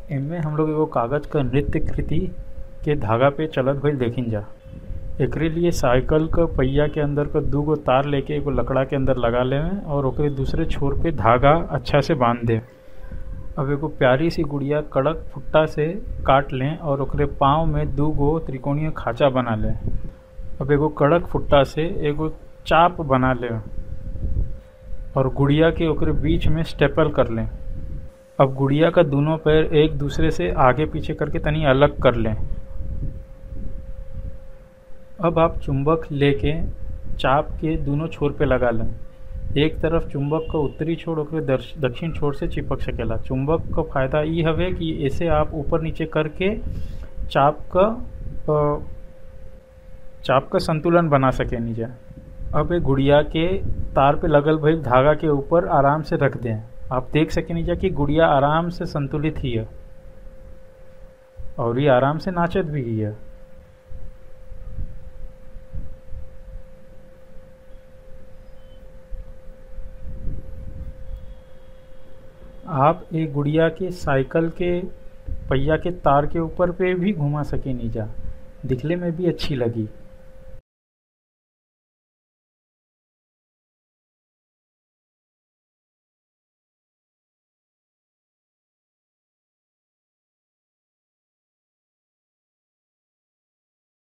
एमे हम लोग एगो कागज क नृत्य कृति के धागा पे चलत भइल देखिन जा एकरे लिए साइकिल क पहिया के अंदर क दूगो तार लेके एगो लकड़ा के अंदर लगा लेवे और ओकरे दूसरे छोर पे धागा अच्छा से बांध दे अब एगो प्यारी सी गुड़िया कड़क फुट्टा से काट लें और ओकरे पाँव में दूगो त्रिकोणीय खाँचा बना लें अब एगो कड़क फुट्टा से एगो चाप बना लें और गुड़िया के ओकरे बीच में स्टेपल कर लें अब गुड़िया का दोनों पैर एक दूसरे से आगे पीछे करके तनी अलग कर लें अब आप चुंबक लेके चाप के दोनों छोर पे लगा लें एक तरफ चुंबक का उत्तरी छोर ओकरे दर्श- दक्षिण छोर से चिपक सकेला चुंबक का फायदा ई हवे कि इसे आप ऊपर नीचे करके चाप का अ, चाप का संतुलन बना सके नीचे अब एक गुड़िया के तार पे लगल भइल धागा के ऊपर आराम से रख दें आप देख सके नीचे कि गुड़िया आराम से संतुलित ही है और ये आराम से नाचत भी ही है आप एक गुड़िया के साइकिल के पहिया के तार के ऊपर पे भी घुमा सके नीचा दिखने में भी अच्छी लगी